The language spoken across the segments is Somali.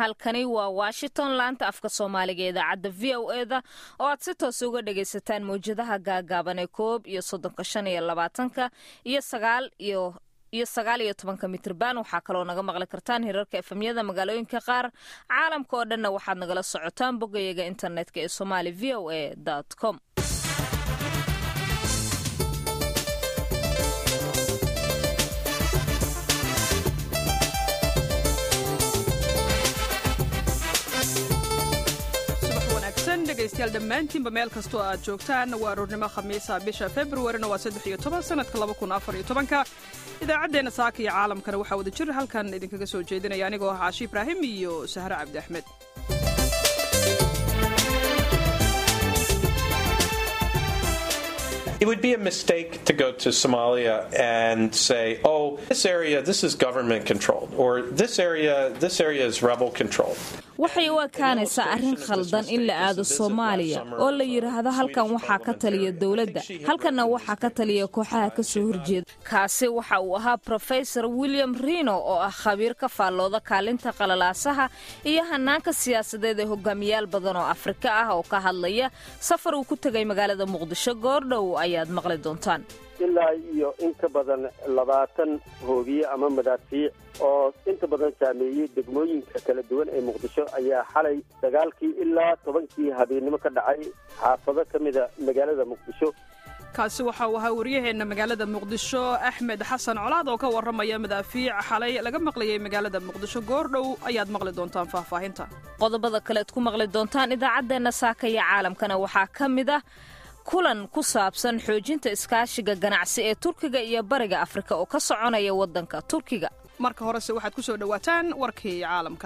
halkani waa washington laanta afka soomaaliga idaacadda v o e da oo aad si toos uga dhagaysataan mawjadaha gaagaaban ee koob iyo soddonka shan iyo labaatanka iyo sagaal iyo iyo sagaal iyo tobanka mitrban waxaa kaloo naga maqli kartaan hirarka efemyada magaalooyinka qaar caalamka oo dhanna waxaad nagala socotaan boggayaga internetka ee somali v o a com dhegaystayaal dhammaantiinba meel kastoo aad joogtaan waa aroornimo khamiisa bisha februarina waa saddex iyo toban sanadka laba kun afar iyo tobanka idaacaddeenna saaka iyo caalamkana waxaa wada jir halkan idinkaga soo jeedinaya anigoo ah caashi ibraahim iyo sahre cabdi axmed It would be a mistake to go to Somalia and say, "Oh, this area, this is government controlled," or "This area, this area is rebel controlled." waxay u ekaanaysaa arrin khaldan in la aado soomaaliya oo la yidhaahdo halkan waxaa ka taliya dowladda halkanna waxaa ka taliya kooxaha ka soo horjeeda kaasi waxa uu ahaa brofesor william rino oo ah khabiir ka faallooda kaalinta qalalaasaha iyo hanaanka siyaasadeed ee hogaamiyaal badan oo afrika ah oo ka hadlaya safar uu ku tegay magaalada muqdisho goordhow ayaad maqli doontaan ilaa iyo in ka badan labaatan hoobiye ama madaafiic oo inta badan saameeyey degmooyinka kala duwan ee muqdisho ayaa xalay dagaalkii ilaa tobankii habeennimo ka dhacay xaafado ka mida magaalada muqdisho kaasi waxa uu ahaa waryaheenna magaalada muqdisho axmed xasan colaad oo ka warramaya madaafiic xalay laga maqlayay magaalada muqdisho goordhow ayaad maqli doontaan faahfaahinta qodobada kaleed ku maqli doontaan idaacaddeenna saaka iyo caalamkana waxaa ka mid ah kulan ku saabsan xoojinta iskaashiga ganacsi ee turkiga iyo bariga afrika oo ka soconaya waddanka turkiga marka horese waxaad ku soo dhowaataan warkii caalamka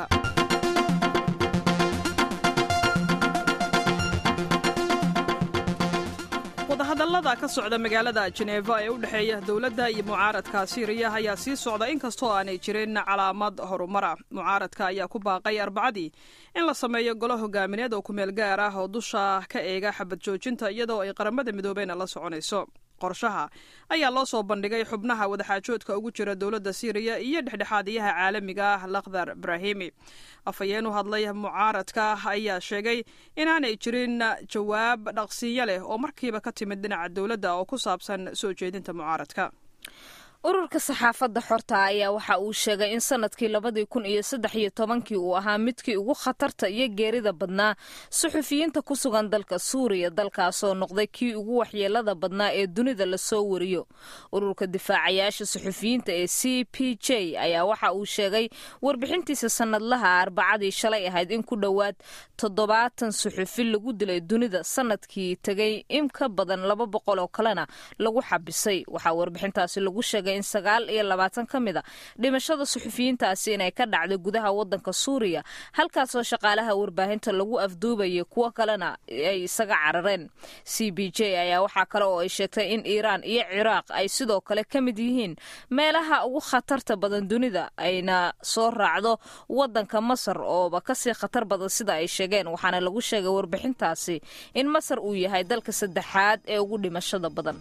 wadahadallada ka socda magaalada jeneeva ee u dhexeeya dowladda iyo mucaaradka siiriya ayaa sii socda inkastoo aanay jirin calaamad horumara mucaaradka ayaa ku baaqay arbacadii in la sameeyo golo hogaamineed oo kumeel gaar ah oo dusha ka eega xabad joojinta iyadoo ay qaramada midoobeyna la soconayso qorshaha ayaa loo soo bandhigay xubnaha wadaxaajoodka ugu jira dowladda siiriya iyo dhexdhexaadiyaha caalamiga ah lakhdar ibraahimi afhayeen u hadlay mucaaradka ayaa sheegay inaanay jirin jawaab dhaqsiiyo leh oo markiiba ka timid dhinaca dowladda oo ku saabsan soo jeedinta mucaaradka ururka saxaafadda xorta ayaa waxa uu sheegay in sanadkii labadii kun iyo saddex iyo tobankii uu ahaa midkii ugu khatarta iyo geerida badnaa suxufiyiinta ku sugan dalka suuriya dalkaasoo noqday kii ugu waxyeelada badnaa ee dunida lasoo wariyo ururka difaacayaasha suxufiyiinta ee c p j ayaa waxa uu sheegay warbixintiisa sanadlaha arbacadii shalay ahayd in ku dhowaad toddobaatan suxufi lagu dilay dunida sanadkii tegay in ka badan laba boqol oo kalena lagu xabisay waxaa warbixintaasi lagu sheegay in sagaal iyo labaatan ka mid a dhimashada suxufiyiintaasi inay ka dhacday gudaha waddanka suuriya halkaasoo shaqaalaha warbaahinta lagu afduubayay kuwo kalena ay isaga carareen c b j ayaa waxaa kale oo ay sheegtay in iiraan iyo ciraaq ay sidoo kale ka mid yihiin meelaha ugu khatarta badan dunida ayna soo raacdo waddanka masar ooba kasii khatar badan sida ay sheegeen waxaana lagu sheegay warbixintaasi in masar uu yahay dalka saddexaad ee ugu dhimashada badan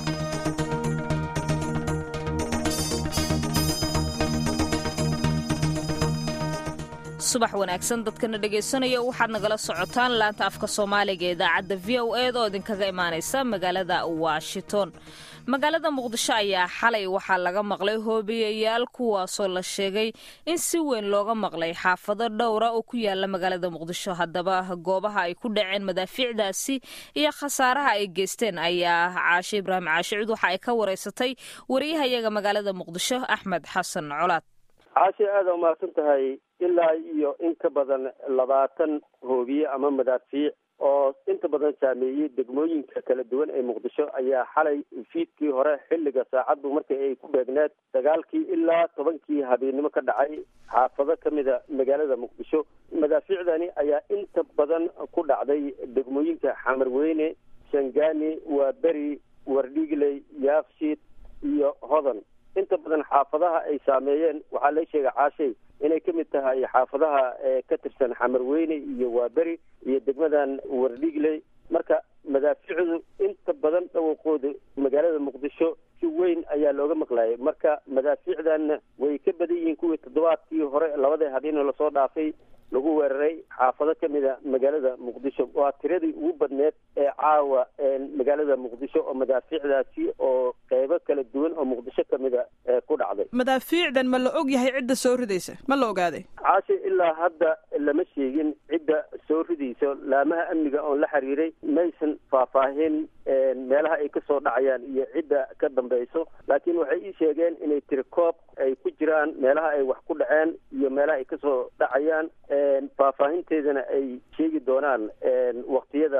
subax wanaagsan dadkana dhegaysanaya waxaad nagala socotaan laanta afka soomaaliga ee idaacadda v o e da oo idinkaga imaanaysa magaalada washington magaalada muqdisho ayaa xalay waxaa laga maqlay hoobiyayaal kuwaasoo la sheegay in si weyn looga maqlay xaafado dhowra oo ku yaala magaalada muqdisho haddaba goobaha ay ku dhaceen madaafiicdaasi iyo khasaaraha ay geysteen ayaa caashe ibraahim caashicud waxa ay ka wareysatay wariyahayaga magaalada muqdisho axmed xasan colaad caashe aada umahadsan tahay ilaa iyo in ka badan labaatan hoobiye ama madaafiic oo inta badan saameeyey degmooyinka kala duwan ee muqdisho ayaa xalay fiidkii hore xilliga saacaddu markii ay ku beegneed dagaalkii ilaa tobankii habeennimo ka dhacay xaafado ka mida magaalada muqdisho madaafiicdani ayaa inta badan ku dhacday degmooyinka xamarweyne shangaani waa beri wardhigley yaafshiid iyo hodan inta badan xaafadaha ay saameeyeen waxaa la sheegay caashay inay ka mid tahay xaafadaha ka tirsan xamarweyne iyo waaberi iyo degmadan wardhigley marka madaaficdu inta badan dhawaqooda magaalada muqdisho si weyn ayaa looga maqlayay marka madaafiicdanna way ka badan yihiin kuwii toddobaadkii hore labadii habeenoo lasoo dhaafay lagu weeraray xaafado ka mida magaalada muqdisho waa tiradii ugu badneed ee caawa magaalada muqdisho oo madaafiicdaasi oo qeybo kala duwan oo muqdisho ka mida ku dhacday madaafiicdan ma la og yahay cidda soo ridaysa ma la ogaaday caashe ilaa hadda lama sheegin cidda soo ridayso laamaha amniga oon la xiriiray maysan faahfaahin meelaha ay kasoo dhacayaan iyo cidda ka dambeyso laakiin waxay ii sheegeen inay tiri koob ay ku jiraan meelaha ay wax ku dhaceen iyo meelaha ay kasoo dhacayaan faahfaahinteedana ay sheegi doonaan waktiyada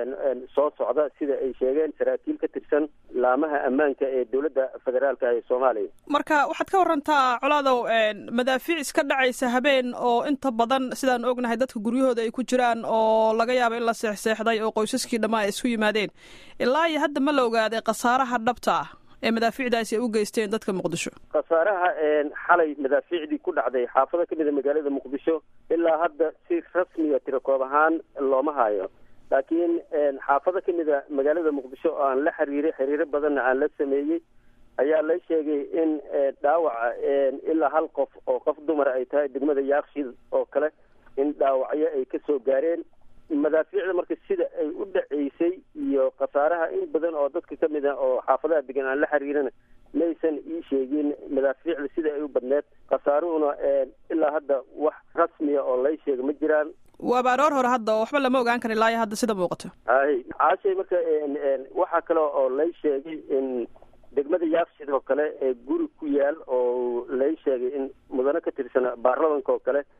soo socda sida ay sheegeen saraakiil ka tirsan laamaha ammaanka ee dowladda federaalka ee soomaaliya marka waxaad ka warantaa colaadow madaafiic iska dhacaysa habeen oo inta badan sidaan ognahay dadka guryahooda ay ku jiraan oo laga yaabo in la seexseexday oo qoysaskii dhammaa ay isku yimaadeen ilaa iyo hadda ma la ogaaday khasaaraha dhabta ah ee madaafiicdaasi ay u geysteen dadka muqdisho khasaaraha xalay madaafiicdii ku dhacday xaafado ka mida magaalada muqdisho ilaa hadda si rasmiga tirakoob ahaan looma hayo laakiin xaafado ka mida magaalada muqdisho oo aan la xiriiray xiriiro badanna aan la sameeyey ayaa la sheegay in dhaawaca ilaa hal qof oo qof dumar ay tahay degmada yaakshid oo kale in dhaawacyo ay kasoo gaareen madaafiicda marka sida ay u dhaceysay iyo khasaaraha in badan oo dadka ka mid a oo xaafadaha degan aan la xiriirana maysan ii sheegin madaafiicda sida ay u badneed khasaaruhuna ilaa hadda wax rasmiya oo lay sheega ma jiraan waaba aroor hore hadda oo waxba lama ogaan kara ilaa iyo hadda sida muuqato hay caashay marka waxaa kale oo lay sheegay in degmada yaakshid oo kale ee guri ku yaal oo lay sheegay in mudano ka tirsan baarlamanka oo kale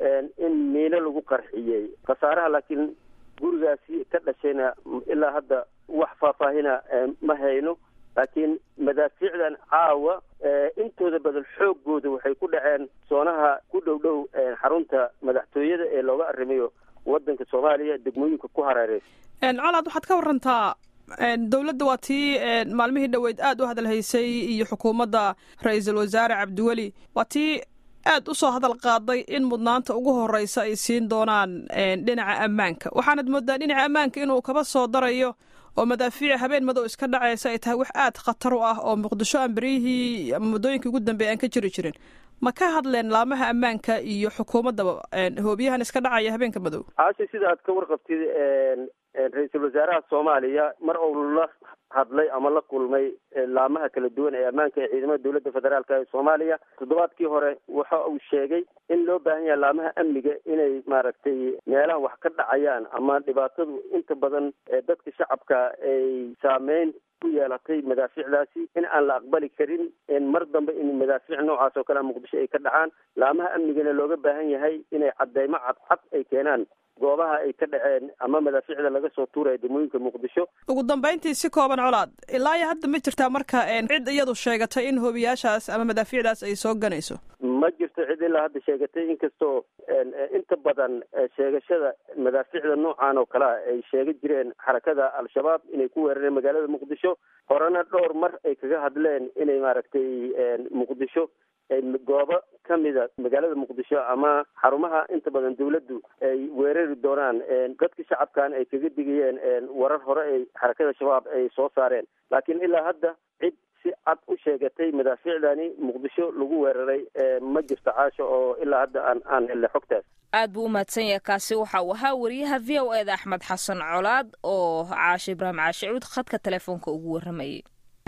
in miino lagu qarxiyey khasaaraha laakiin gurigaasi ka dhashayna ilaa hadda wax faahfaahina ma hayno laakiin madaafiicdan caawa intooda badan xoogooda waxay ku dhaceen soonaha ku dhow dhow xarunta madaxtooyada ee looga arrimayo wadanka soomaaliya degmooyinka ku hareereysa colaad waxaad ka warantaa dowladda waa tii maalmihii dhoweyd aada u hadalhaysay iyo xukuumadda ra-iisul wasaare cabdiweli waa tii aad u soo hadal qaaday in mudnaanta ugu horeysa ay siin doonaan dhinaca ammaanka waxaanad moodaa dhinaca ammaanka inuu kaba soo darayo oo madaafiic habeen madow iska dhacaysa ay tahay wax aad khatar u ah oo muqdisho aan beryihii ama muddooyinkii ugu dambeeya aan ka jiri jirin ma ka hadleen laamaha ammaanka iyo xukuumaddaba hoobiyahan iska dhacaya habeenka madow caasha sida aad ka warqabtid ra-iisul wasaaraha soomaaliya mar uu la hadlay ama la kulmay laamaha kala duwan ee ammaanka ee ciidamada dowladda federaalka ee soomaaliya toddobaadkii hore waxa uu sheegay in loo baahan yahay laamaha amniga inay maaragtay meelaha wax ka dhacayaan ama dhibaatadu inta badan dadka shacabka ay saameyn ku yeelatay madaafiicdaasi in aan la aqbali karin mar dambe in madaafiic noocaas oo kale muqdisho ay ka dhacaan laamaha amnigana looga baahan yahay inay cadeymo cadcad ay keenaan goobaha ay ka dhaceen ama madaafiicda laga soo tuuraya degmooyinka muqdisho ugu dambeyntii si kooban colaad ilaa iyo hadda ma jirtaa marka cid iyadu sheegatay in hoobiyaashaas ama madaafiicdaas ay soo ganayso ma jirto cid ilaa hadda sheegatay inkastoo inta badan sheegashada madaafiicda noocan oo kalea ay sheega jireen xarakada al-shabaab inay ku weerareen magaalada muqdisho horena dhowr mar ay kaga hadleen inay maaragtay muqdisho goobo ka mida magaalada muqdisho ama xarumaha inta badan dawladdu ay weerari doonaan dadka shacabkan ay kaga digayeen warar hore ay xarakada shabaab ay soo saareen laakiin ilaa hadda cid si cad u sheegatay madaafiicdani muqdisho lagu weeraray ma jirto caasho oo ilaa hadda aan aan helnay xogtaas aad buu u mahadsan yahay kaasi waxa uu ahaa wariyaha v o eda axmed xasan colaad oo caashe ibraahim caashi cuud khadka telefoonka ugu warramayay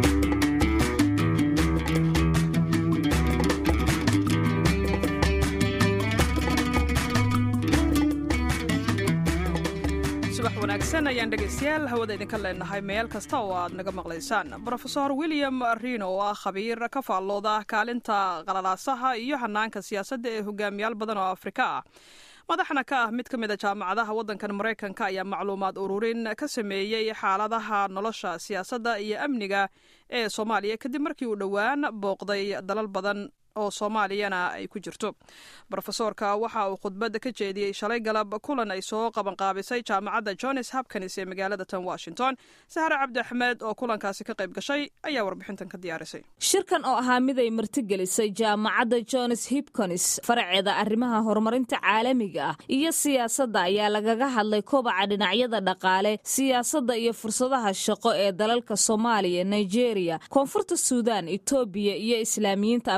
subax wanaagsan ayaan dhegaystayaal hawada idinka leenahay meel kasta oo aad naga maqlaysaan brofesor william rino oo ah khabiir ka faallooda kaalinta qalalaasaha iyo hanaanka siyaasadda ee hogaamiyaal badan oo afrika ah madaxna ka ah mid ka mid a jaamacadaha waddankan maraykanka ayaa macluumaad ururin ka sameeyey xaaladaha nolosha siyaasadda iyo amniga ee soomaaliya kadib markii uu dhowaan booqday dalal badan oo soomaaliyana ay ku jirto brofesoorka waxa uu khudbadda ka jeediyey shalay galab kulan ay soo qabanqaabisay jaamacadda johns hopkins ee magaalada tan washington sahre cabdi axmed oo kulankaasi ka qayb gashay ayaa warbixintan ka diyaarisay shirkan oo ahaa mid ay martigelisay jaamacadda johns hopkins faraceeda arrimaha horumarinta caalamiga ah iyo siyaasadda ayaa lagaga hadlay kobaca dhinacyada dhaqaale siyaasadda iyo fursadaha shaqo ee dalalka soomaaliya nigeria koonfurta suudan etoobiya iyo islaamiyiinta afghanistan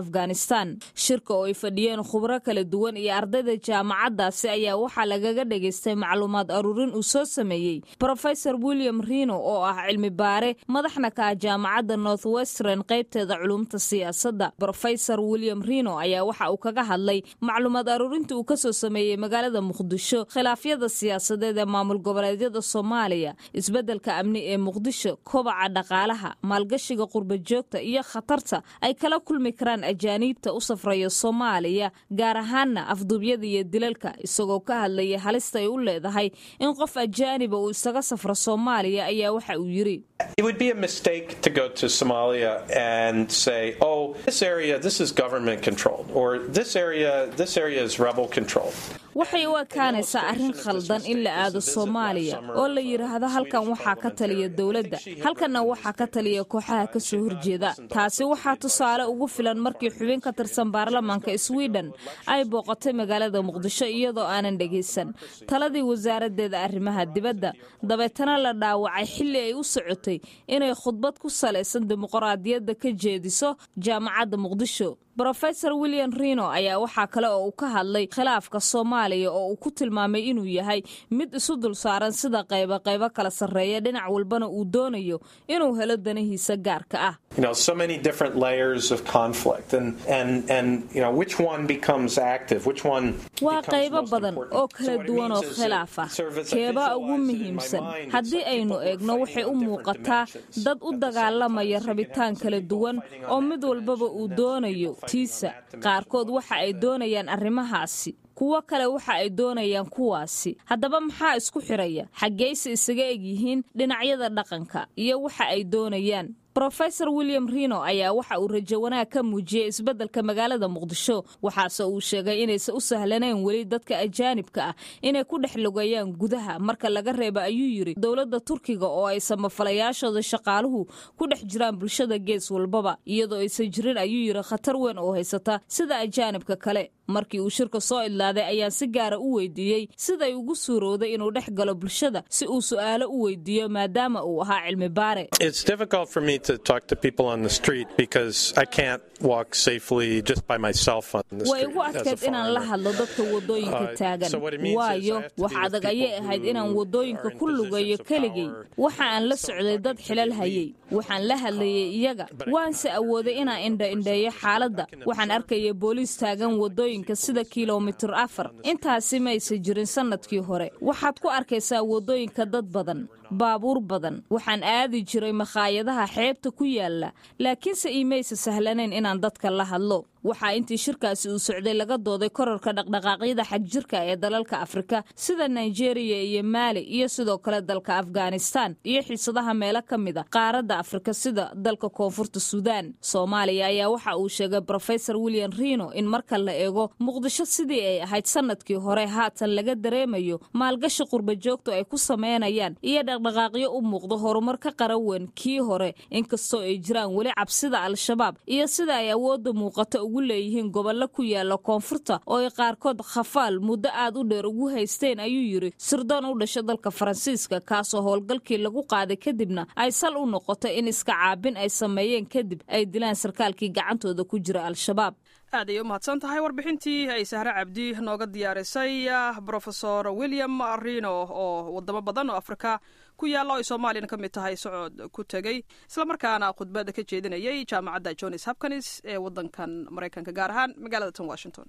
afghanistan shirka oo ay fadhiyeen khubro kala duwan iyo ardayda jaamacaddaasi ayaa waxaa lagaga dhagaystay macluumaad aruurin uu soo sameeyey brofesor william rino oo ah cilmi baare madaxna ka ah jaamacadda north western qaybteeda culumta siyaasadda brofesor william rino ayaa waxa uu kaga hadlay macluumaad aruurinta uu kasoo sameeyey magaalada muqdisho khilaafyada siyaasadeed ee maamul goboleedyada soomaaliya isbeddelka amni ee muqdisho kobaca dhaqaalaha maalgashiga qurbajoogta iyo khatarta ay kala kulmi karaan ajaaniibta u safraya soomaaliya gaar ahaanna afduubyada iyo dilalka isagoo ka hadlaya halista ay u leedahay in qof ajaaniba uu isaga safro soomaaliya ayaa waxa uu yidhi It would be a mistake to go to Somalia and say, "Oh, this area, this is government controlled," or "This area, this area is rebel controlled." waxay u ekaanaysaa arrin khaldan in la aado soomaaliya oo la yidhaahdo halkan waxaa ka taliya dowladda halkanna waxaa ka taliya kooxaha ka soo horjeeda taasi waxaa tusaale ugu filan markii xubin ka tirsan baarlamaanka sweden ay booqatay magaalada muqdisho iyadoo aanan dhegaysan taladii wasaaraddeeda arrimaha dibadda dabeetana la dhaawacay xilli ay u socotay inay khudbad ku salaysan dimuqraadiyadda ka jeediso jaamacadda muqdisho brofesor william rino ayaa waxaa kale oo uu ka hadlay khilaafka soomaaliya oo uu ku tilmaamay inuu yahay mid isu dul saaran sida qaybo qaybo kala sarreeya dhinac walbana uu doonayo inuu helo danahiisa gaarka ah You know, so many different layers of conflict, and and and you know, which one becomes active, which one waa becomes qaybo most badan important. oo So kala what it duwan oo means is khilaaf ah that sort of as I keebaa ugu visualize it in my muhiimsan mind, it's haddii like aynu people were eegno fighting waxay on u different muuqataa dimensions dad u at the same dagaalamaya time. So you can have rabitaan some kala people duwan fighting on oo that mid walbaba dimension, uu and then some doonayo people fighting on tiisa that dimension. qaarkood What waxa is ay that? doonayaan arrimahaasi kuwo kale waxa ay doonayaan kuwaasi haddaba maxaa isku xiraya xaggayse isaga eg yihiin dhinacyada dhaqanka iyo waxa ay doonayaan brofesor william rino ayaa waxa uu rajo wanaag ka muujiyey isbeddelka magaalada muqdisho waxaase uu sheegay inaysan u sahlanayn weli dadka ajaanibka ah inay ku dhex logayaan gudaha marka laga reebo ayuu yidhi dowladda turkiga oo ay samafalayaashooda shaqaaluhu ku dhex jiraan bulshada gees walbaba iyadoo aysan jirin ayuu yidhi khatar weyn oo haysata sida ajaanibka kale markii uu shirka soo idlaaday ayaan si gaara u weydiiyey siday ugu suurowday inuu dhex galo bulshada si uu su'aalo u weydiiyo maadaama uu ahaa cilmi baare It's difficult for me to talk to people on the street because I can't walk safely just by myself on the way street igu as a adkayd inaan la foreigner. hadlo dadka wadooyinka Uh, taagan so what it means is I waayo have to be wax with adag people ayay ahayd inaan who wadooyinka are in ku lugayo positions of keligay power. waxa aan la So socday dad talking to xilal the hayay elite. waxaan la hadlayay iyaga But I waanse cannot awooday interview inaan the indha person indheeyo who's xaaladda talking waxaan observe arkayay booliis taagan wadooyinka sida kilomitir afar intaasi maysa jirin sannadkii hore waxaad ku arkaysaa wadooyinka dad badan baabuur badan waxaan aadi jiray makhaayadaha xeebta ku yaala laakiinse iimaysa sahlanayn inaan dadka la hadlo waxaa intii shirkaasi uu socday laga dooday korarka dhaqdhaqaaqyada xagjirka ee dalalka afrika sida nigeria iyo maali iyo sidoo kale dalka afghanistan iyo xiisadaha meelo ka mid a qaaradda afrika sida dalka koonfurta suudaan soomaaliya ayaa waxa uu sheegay brofesor william rino in marka la eego muqdisho sidii ay ahayd sannadkii hore haatan laga dareemayo maalgashi qurba joogtu ay ku sameynayaan iyo dhaqdhaqaaqyo u muuqdo horumar ka qarawan kii hore inkastoo ay jiraan weli cabsida al-shabaab iyo sida ay awoodda muuqato ugu leeyihiin gobollo ku yaala koonfurta oo ay qaarkood khafaal muddo aad u dheer ugu haysteen ayuu yidhi sirdoon u dhasha dalka faransiiska kaasoo howlgalkii lagu qaaday kadibna ay sal u noqotay in iska caabin ay sameeyeen kadib ay dilaan sarkaalkii gacantooda ku jira al-shabaab aad ayay u mahadsan tahay warbixintii ay sahre cabdi nooga diyaarisay brofesor william rino oo wadamo badan oo afrika ku yaalla oo ay soomaaliyana ka mid tahay socod ku tegey islamarkaana khudbadda ka jeedinayay jaamacadda jones hopkins ee waddankan maraykanka gaar ahaan magaalada tan washington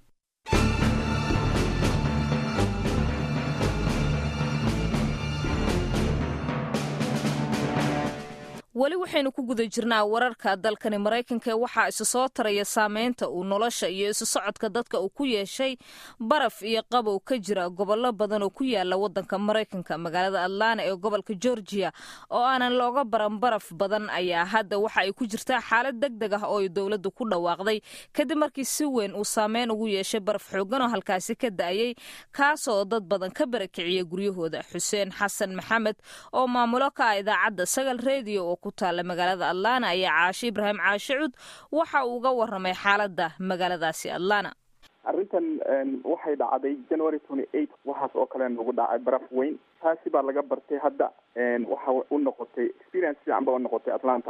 weli waxaynu ku guda jirnaa wararka dalkani maraykanka ee waxaa isu soo taraya saameynta uu nolosha iyo isu socodka dadka uu ku yeeshay baraf iyo qabow ka jira gobollo badan oo ku yaala wadanka maraykanka magaalada atlana ee gobolka georgia oo aanan looga baran baraf badan ayaa hadda waxa ay ku jirtaa xaalad deg deg ah oo ay dowladdu ku dhawaaqday kadib markii si weyn uu saameyn ugu yeeshay baraf xoogan oo halkaasi ka da'ayay kaasoo dad badan ka barakiciyay guryahooda xuseen xasan maxamed oo maamulo ka ah idaacadda sagal redio oo ku taalla magaalada atlana ayaa caashe ibraahim caashe cud waxa uu uga waramay xaaladda magaaladaasi atlana arrintan waxay dhacday january twenty eight waxaas oo kale nagu dhacay baraf weyn taasi baa laga bartay hadda waxa u noqotay experience fiican ba u noqotay atlanta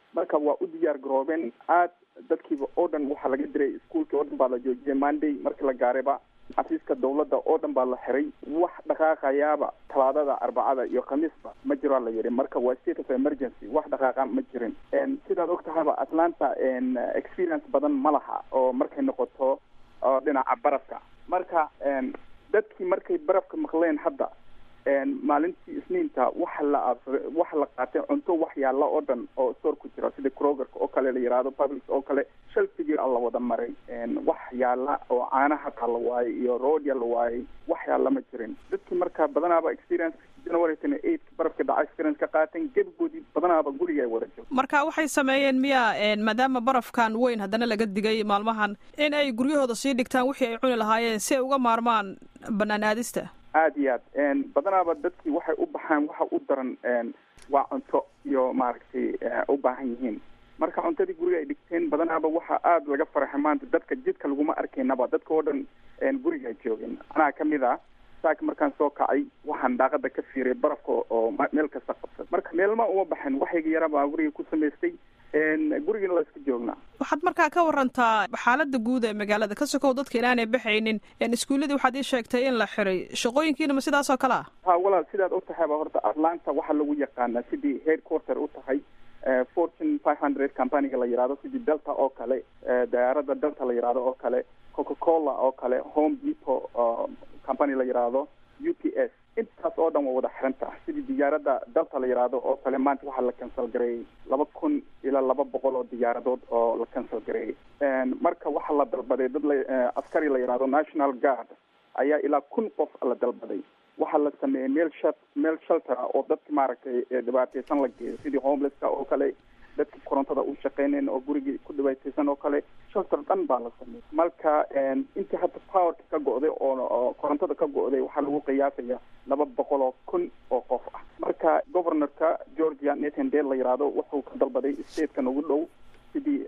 marka waa u diyaar garoobeen aad dadkiiba oo dhan waxaa laga diray iskuolkii oo dhan baa la joojiyay monday markii la gaarayba xafiiska dawladda oo dhan baa la xiray wax dhaqaaqayaaba talaadada arbacada iyo khamiisba ma jiraa la yidhi marka waa state of emergency wax dhaqaaqa ma jirin sidaad og tahayba atlanta experience badan ma laha oo markay noqoto dhinaca barafka marka dadkii markay barafka maqleen hadda maalintii isniinta waxa la aabsaday waxa la qaatay cunto wax yaalla oo dhan oo store ku jira sida krogerka oo kale la yihahdo public oo kale shalfigii a la wada maray wax yaalla oo caana hataa la waayay iyo roodia la waayay wax yaalla ma jirin dadkii marka badanaaba experience january twenty eight barafka dhaca experience ka qaateen gebigoodii badanaaba guriga ay wada joogto marka waxay sameeyeen miya maadaama barafkan weyn haddana laga digay maalmahan in ay guryahooda sii dhigtaan wixii ay cuni lahaayeen si ay uga maarmaan banaan aadista aad iyo aad badanaaba dadkii waxay u baxaan waxa u daran waa cunto iyo maaragtay u baahan yihiin marka cuntadii guriga ay dhigteen badanaaba waxa aada laga faraxay maanta dadka jidka laguma arkaynaba dadka oo dhan guriga joogeen anaa kamid ah saaka markaan soo kacay waxaan daaqada ka fiiray barafka oo meel kasta qabsad marka meelma uma baxin waxayga yarabaa guriga ku samaystay gurigana la iska joognaa waxaad markaa ka warantaa xaalada guud ee magaalada ka sokow dadka inaanay baxaynin iskuuladii waxaad ii sheegtay in la xiray shaqooyinkiina ma sidaas oo kale ah ha walaal sidaad og tahayba horta atlanta waxaa lagu yaqaanaa sidii headquarter u tahay fortune five hundred companyga la yihahdo sidii delta oo kale diyaarada delta la yihahdo oo kale coca cola oo kale home depot company la yihahdo u p s intaas oo dhan waa wada xiranta sidii diyaarada dalta la yihahdo oo kale maanta waxaa la cancel gareeyey laba kun ilaa laba boqol oo diyaaradood oo la cancel gareeyey marka waxaa la dalbaday dad la askari la yihahdo national guard ayaa ilaa kun qof la dalbaday waxaa la sameeyey meel sha meel sheltera oo dadka maaragtay dhibaateysan la geeyo sidii homelesska oo kale dadka korontada u shaqeynayn oo gurigii ku dhibaateysan oo kale shelter dhan baa la sameeyey marka intii hadda powerka ka go-day oo korontada ka go-day waxaa lagu qiyaasaya laba boqol oo kun oo qof ah marka governorka georgia nathan dale la yihahdo wuxuu ka dalbaday statekan ugu dhow sidii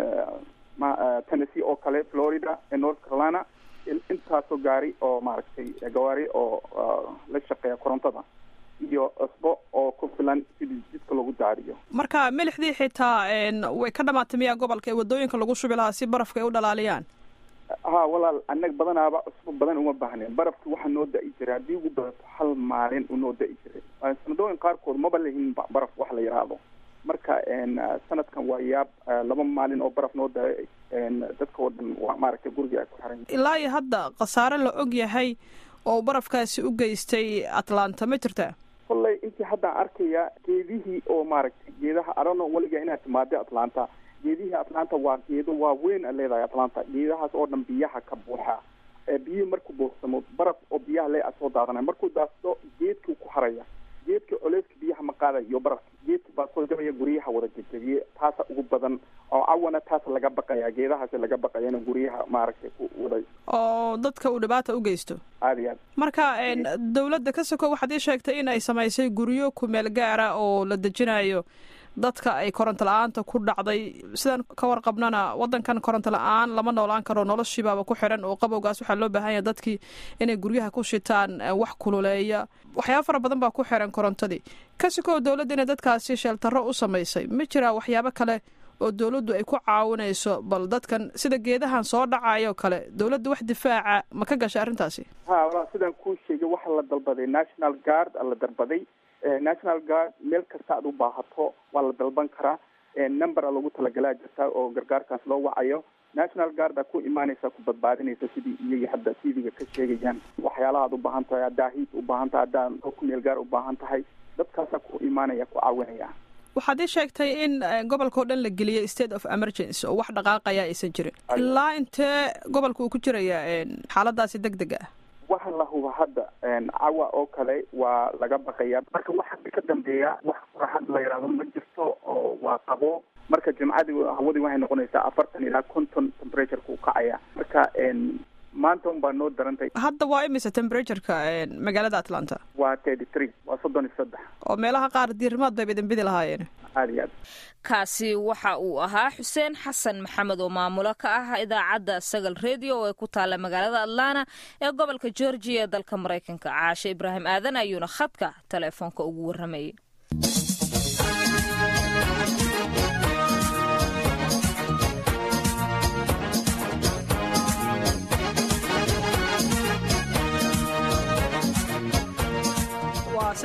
tennessee oo kale florida north carolina intaasoo gaari oo maaragtay gawaari oo la shaqeeya korontada iyo cusbo oo ku filan sidii jidka lagu daariyo marka milixdii xitaa way ka dhamaatay miyaa gobolka ee wadooyinka lagu shubi lahaa si barafka ay u dhalaaliyaan ha walaal anag badanaaba cusbo badan uma baahneen barafki waxaa noo da-i jiray haddii ugu badato hal maalin unoo da-i jiray sanadooyin qaarkood maba lahin baraf wax la yidhaahdo marka sanadkan waa yaab laba maalin oo baraf noo da-ay dadka oo dhan waa maaragtay guriga ay ku xiran ilaa iyo hadda khasaare la og yahay oo barafkaasi u geystay atlanta ma jirtaa kolley intii haddaan arkaya geedihii oo maaragtay geedaha arono weliga inaad timaada atlanta geedihii atlanta waa geedo waaweyn a leedahay atlanta geedahaas oo dhan biyaha ka buuxa biyo markuu buuxsamo baraf oo biyaha le a soo daadanaya markuu daasdo geedkii ku haraya geedka coleyska biyaha ma qaadayo barafka geedka baa soo jabaya guryaha wada jejebiye taasa ugu badan oo cawana taas laga baqaya geedahaasi laga baqaya in guryaha maaragtay ku wada oo dadka uu dhibaata u geysto aada iyo aad marka dawladda ka soko waxaad ii sheegtay in ay samaysay guryo kumeel gaara oo la dejinayo dadka ay koronto la-aanta ku dhacday sidaan ka warqabnana wadankan koronto la-aan lama noolaan karo noloshiibaaba ku xiran oo qabowgaas waxaa loo baahan yahay dadkii inay guryaha ku shitaan wax kululeeya waxyaaba fara badan baa ku xiran korontadii kasikow dowladda inay dadkaasi sheeltaro u samaysay ma jiraa waxyaabo kale oo dowladdu ay ku caawinayso bal dadkan sida geedahan soo dhacayo kale dowladda wax difaaca ma ka gashay arrintaasi ha walaa sidaan kuu sheegay waxaa la dalbaday national guard a la dalbaday national guard meel kasta aad u baahato waa la dalban karaa number a lagu talagalaa jirta oo gargaarkaas loo wacayo national guard a ku imaanaysa ku badbaadinaysa sidii iyaga hadda tvga ka sheegayaan waxyaalaha ad u baahan tahay haddaa hiid u baahan tahay haddaa kumeel gaar u baahan tahay dadkaasa ku imaanaya ku caawinaya waxaad ii sheegtay in gobolka oo dhan la geliyay state of emergency oo wax dhaqaaqaya aysan jirin ilaa intee gobolka uu ku jiraya xaaladaasi deg deg ah waxa la huba hadda cawa oo kale waa laga baqaya marka waxa ka dambeeya wax furaxad la yidhahdo ma jirto oo waa qabo marka jimcadii hawadii waxay noqonaysaa afartan ilaa konton temperatureka u kacaya marka maanta un baa noo darantay hadda waa imise temperatureka magaalada atlanta waa thirty three waa soddon iyo saddex oo meelaha qaar diirimaad bayba idin bidi lahaayeen aada iyo aad kaasi waxa uu ahaa xuseen xasan maxamed oo maamulo ka ah idaacadda sagal redio oo ay ku taalla magaalada atlanta ee gobolka georgia ee dalka maraykanka caashe ibraahim aadan ayuuna khadka teleefoonka ugu warramayay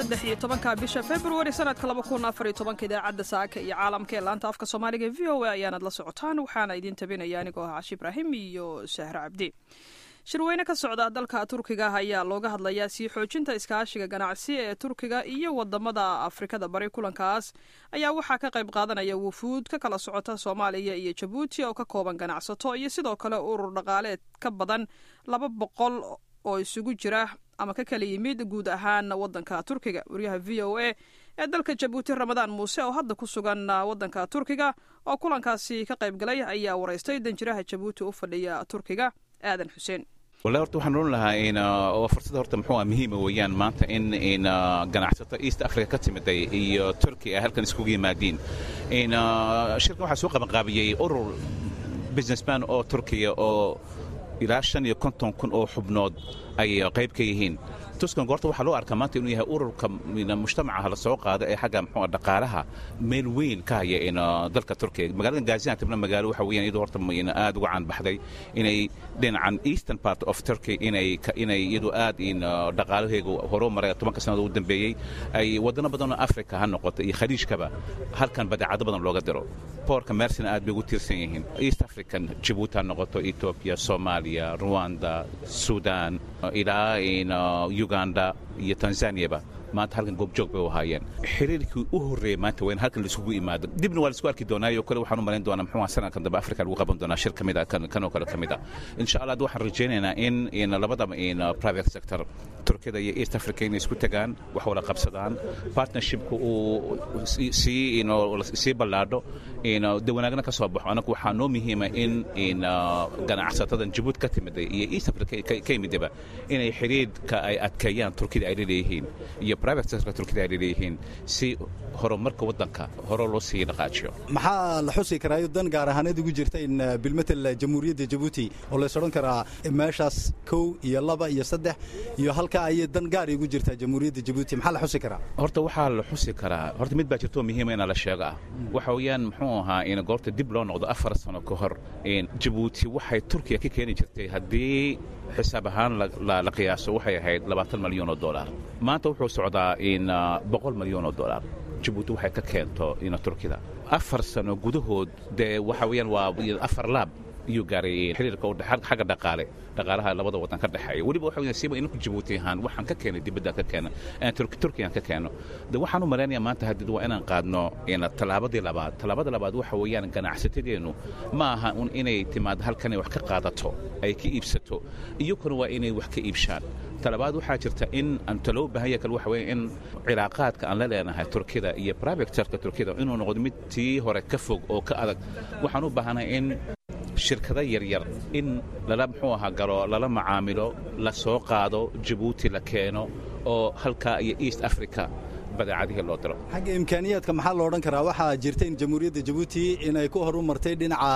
saddex iyo tobanka bisha februari sanadka laba kun afar iyo tobanka idaacadda saaka iyo caalamka ee laanta afka soomaaliga v o a ayaanad la socotaan waxaana idiin tabinaya anigoo ah cashi ibraahim iyo sahre cabdi shirweyne ka socda dalka turkiga ayaa looga hadlayaa sii xoojinta iskaashiga ganacsi ee turkiga iyo wadamada afrikada bari kulankaas ayaa waxaa ka qayb qaadanaya wufuud ka kala socota soomaaliya iyo jabuuti oo ka kooban ganacsato iyo sidoo kale urur dhaqaaleed ka badan laba boqol oo isugu jira ama ka kala yimid guud ahaan wadanka turkiga waryaha v o a ee dalka jabuuti ramadaan muuse oo hadda ku sugan wadanka turkiga oo kulankaasi ka qayb galay ayaa waraystay danjiraha jabuuti u fadhiya turkiga aadan xuseen wallahi horta waxaan oran lahaa in waa fursad horta muxuu ah muhiima weeyaan maanta in in ganacsato east africa ka timiday iyo turkey ay halkan iskugu yimaadiin in shirkan waxaa soo qabanqaabiyey urur businessman oo turkiya oo ilaa shan iyo konton kun oo xubnood ay qayb ka yihiin tuskan goorta waxaa loo arkaa maanta inuu yahay ururka mujtamacaha la soo qaada ee xagga muxuu dhaqaalaha meel weyn ka haya in dalka turkiga magaalada gaziantebna magaalo waxa weeyaan iyadu horta aad uga caan baxday inay dhinacan eastern part of turkey inay inay iyadu aad in dhaqaalaheegu horuu maray tobanka sannadood u dambeeyey ay wadano badan oo africa ha noqoto iyo khaliijkaba halkan badeecado badan looga diro boorka mersina aad bay ugu tiirsan yihiin east african jabuuti ha noqoto ethiopia soomaaliya rwanda sudan ilaa in uganda iyo tanzaniyaba maanta halkan goobjoog bay u ahaayeen xiriirkii u horreeyey maanta waa in halkan laisugu imaado dibna waa laisku arki doonaayo kale waxaan u malayn doonaa muxuu sanadkan dambe afrika lagu qaban doonaa shir kamid ah kan oo kale ka mid ah insha allah waxaan rajaynaynaa in in labada in private sector turkiyada iyo east africa inay isku tagaan wax wada qabsadaan partnershipka uu sii sii ballaadho de wanaagna ka soo baxo anagu waxaa noo muhiima in in ganacsatadan jabuuti ka timiday iyo east africa ka yimidaba inay xiriirka ay adkeeyaan turkida ay leeyihiin iyo private sectorka turkida ay leeyihiin si horumarka waddanka hore loo sii dhaqaajiyo maxaa la xusi karaayo dan gaar ahaaneed ugu jirta in bilmetel jamhuuriyadda jabuuti oo lays odhan karaa meeshaas kow iyo laba iyo saddex iyo halka ayay dan gaar igu jirtaa jamhuuriyadda jabuuti maxaa la xusi karaa horta waxaa la xusi karaa horta mid baa jirto muhiima inaa la sheego ah waxa weeyaan muxuu ahaa in goorta dib loo noqdo afar sano ka hor jabuuti waxay turkiya ka keeni jirtay haddii xisaab ahaan la qiyaaso waxay ahayd labaatan malyan oo dolar maanta wuxuu socdaa in boqol malyan oo dolar jabuuti waxay ka keento ina turkida afar sano gudahood dee waxa weeyaan waa afar laab iyuu gaaray xiriirka xagga dhaqaale dhaqaalaha labada wadan ka dhexeeya weliba waxa weeyaan siiba inaku jabuuti ahaan waxaan ka keenay dibadda ka keena turkiyan ka keeno de waxaan u malaynayaa maanta haddii waa inaan qaadno tallaabadii labaad tallaabada labaad waxa weeyaan ganacsatadeennu ma aha un inay timaado halkan ay wax ka qaadato ay ka iibsato iyakuna waa inay wax ka iibshaan talabaad waxaa jirta in anta loo baahanya kale waxa weeye in cilaaqaadka aan la leenahay turkida iyo private sectorka turkida inuu noqdo mid tii hore ka fog oo ka adag waxaan u baahanahay in shirkado yaryar in lala muxuu ahaa galo lala macaamilo la soo qaado jabuuti la keeno oo halkaa iyo east africa badeecadihii loo diro xagga imkaaniyaadka maxaa lo odhan karaa waxaa jirta in jamhuuriyadda jabuuti inay ku horu martay dhinaca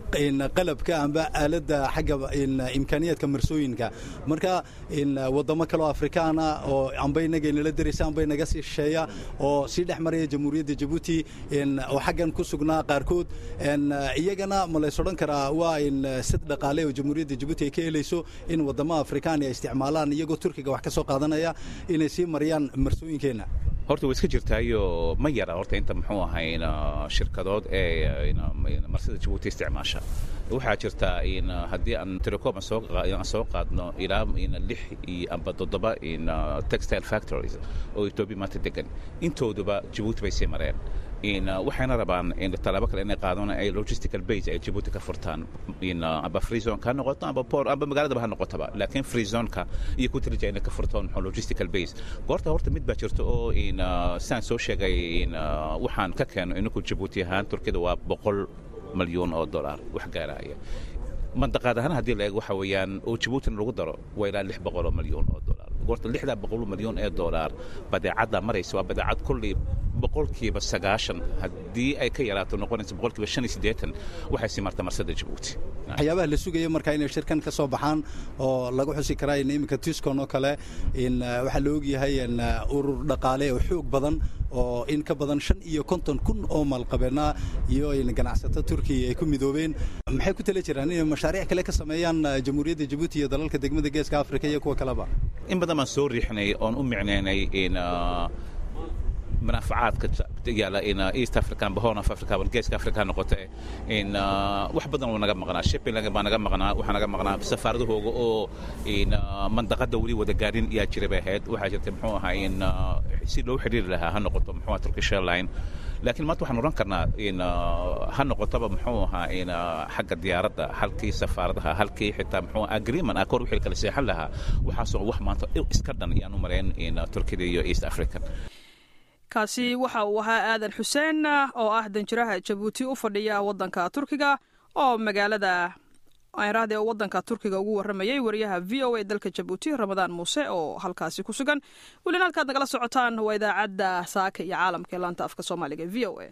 qalabka amba aaladda xagga imkaaniyaadka marsooyinka marka waddamo kaleo afrikaana oo amba inaga inala daraysa amba inaga sii shisheeya oo sii dhex maraya jamhuuriyadda jabuuti oo xaggan ku sugnaa qaarkood iyagana ma lays odhan karaa waa in sid dhaqaale oo jamhuuriyadda jabuuti ay ka helayso in waddamo afrikaan ay isticmaalaan iyagoo turkiga wax ka soo qaadanaya inay sii mariyaan marsooyinkeenna horta way iska jirtaayo ma yara horta inta muxuu ahay shirkadood ee marsida jabuuti isticmaasha waxaa jirta in haddii aan telecom aan soo qaadno ilaa lix iyo amba toddoba in textile factories oo etoobiya maanta degan intooduba jabuuti bay sii mareen in waxayna rabaan in tallaabo kale inay qaadaan ay logistical base ay jabuuti ka furtaan in amba free zonka ha noqoto amba port amba magaaladaba ha noqotaba laakiin free zonka iyo ku tirija inay ka furtaan muxuu logistical base goorta horta mid baa jirta oo in sidaan soo sheegay in waxaan ka keeno inaku jabuuti ahaan turkida waa boqol malyuun oo dollar wax gaaraya mandaqaad ahaan haddii la eego waxa weeyaan oo jabuutina lagu daro waa ilaa lix boqol oo malyuun oo dollar goorta lixdaa boqol malyuun ee dollar badeecadda maraysa waa badeecad kullii boqolkiiba sagaashan haddii ay ka yaraato noqonaysa boqolkiiba shan iyo siddeetan waxay sii marta marsada jabuuti waxyaabaha la sugaya marka inay shirkan ka soo baxaan oo lagu xusi karaa in iminka tiscon oo kale in waxaa la ogyahay in urur dhaqaale oo xoog badan oo in ka badan shan iyo konton kun oo maalqabeena iyo in ganacsato turkiya ay ku midoobeen maxay ku tala jiraan inay mashaariic kale ka sameeyaan jamhuuriyadda jabuuti iyo dalalka degmada geeska afrika iyo kuwa kaleba in badan baan soo riixnay oon u micnaynay in manaafacaadka yaala in east african horn of africa bal geeska africa noqote in wax badan oo naga maqnaa shipping baa naga maqnaa waxaa naga maqnaa safaaradahooga oo in mandaqada weli wada gaadhin yaa jira bay ahayd waxaa jirtay muxuu ahaa in si loo xidhiiri lahaa ha noqoto muxuu ahaa turkish airline laakiin maanta waxaan oran karnaa in ha noqotaba muxuu ahaa in xagga diyaaradda halkii safaaradaha halkii xitaa muxuu agreement ah kor wixii kala seexan lahaa waxaasoo wax maanta iska dhan iyaan u malayn in turkida iyo east african kaasi waxa uu ahaa aadan xuseen oo ah danjiraha jabuuti u fadhiya waddanka turkiga oo magaalada ayraahde oo waddanka turkiga ugu warramayay wariyaha v o a dalka jabuuti ramadaan muuse oo halkaasi ku sugan welina halkaad nagala socotaan waa idaacadda saaka iyo caalamka ee laanta afka soomaaliga v o a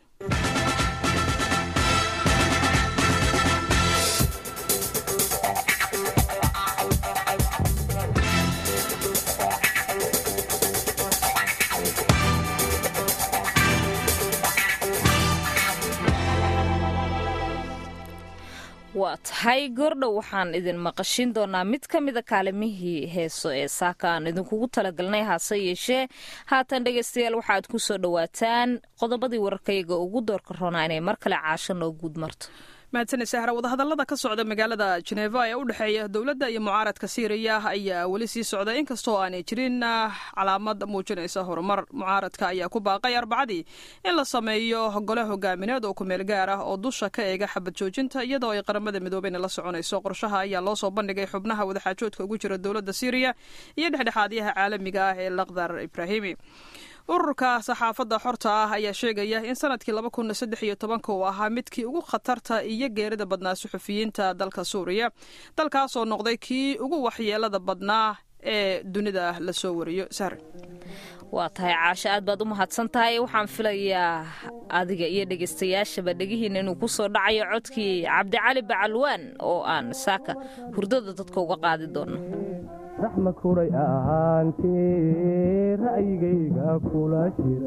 waa tahay goordhow waxaan idin maqashin doonaa mid ka mida kaalimihii heeso ee saaka aan idinkugu talagalnay hase yeeshee haatan dhegaystayaal waxaad ku soo dhowaataan qodobadii wararkayaga ugu doorka roonaa inay mar kale caasho noo guud marto mahadsaned sahra wadahadallada ka socda magaalada jeneva ee u dhexeeya dowladda iyo mucaaradka siiriya ayaa weli sii socda inkastoo aanay jirin calaamad muujinaysa horumar mucaaradka ayaa ku baaqay arbacadii in la sameeyo gole hogaamineed oo kumeel gaar ah oo dusha ka eega xabad joojinta iyadoo ay qaramada midoobeyna la soconayso qorshaha ayaa loo soo bandhigay xubnaha wadaxaajoodka ugu jira dowladda siiriya iyo dhexdhexaadyaha caalamiga ah ee lakhdar ibraahimi ururka saxaafadda xorta ah ayaa sheegaya in sanadkii laba kun saddex iyo tobanka uu ahaa midkii ugu khatarta iyo geerida badnaa suxufiyiinta dalka suuriya dalkaasoo noqday kii ugu waxyeelada badnaa ee dunida lasoo wariyo sahre waa tahay caasho aad baad u mahadsan tahay waxaan filayaa adiga iyo dhegaystayaashaba dhegihiina inuu ku soo dhacayo codkii cabdicali bacalwaan oo aan saaka hurdada dadka uga qaadi doono raxma kuray ahaantii ra'yigayga kula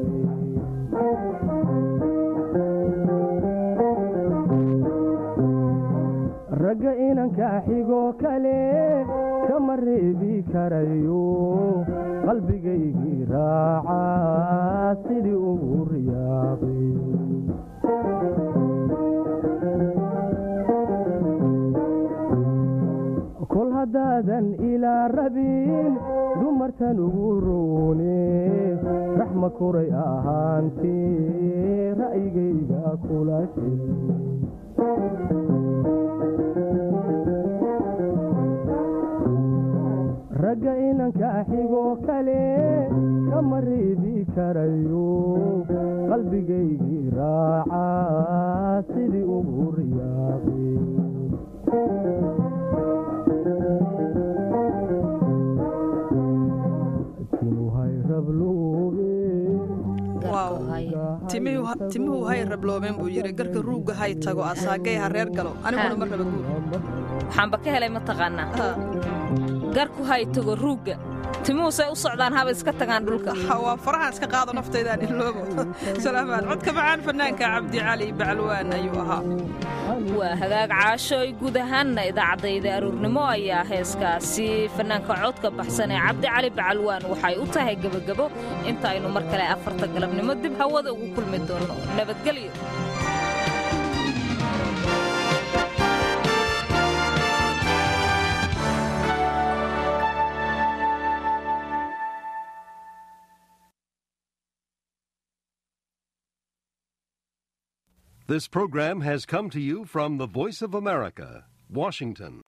jiray ragga inanka xigoo kale kama reebi karayo qalbigaygii raaca sidii ugu riyaaqay kol haddaadan ilaa rabin dumartan ugu roone raxma kuray ahaantii ra'yigayga kula jiray ragga inanka xigoo kale kama reebi karayo qalbigaygii raaca sidii ugu riyaaqay timuhu hay rabloomeen buu yidhi garka ruugga hay tago asaagay ha reer galo aniguna ma raba guud waxaanba ka helay mataqaanaa garku hay tago ruugga timuhu say u socdaan haba iska tagaan dhulka waa farahaan iska qaado naftaydaan iloobo salaamaad codka macaan fanaanka cabdi cali bacalwaan ayuu ahaa waa hagaag caasho ay guud ahaanna idaacadayda aruurnimo ayaa heeskaasi fanaanka codka baxsan ee cabdi cali bacalwaan waxay u tahay gebagabo inta aynu mar kale afarta galabnimo dib hawada ugu kulmi doonno nabadgelyo This program has come to you from the Voice of America, Washington.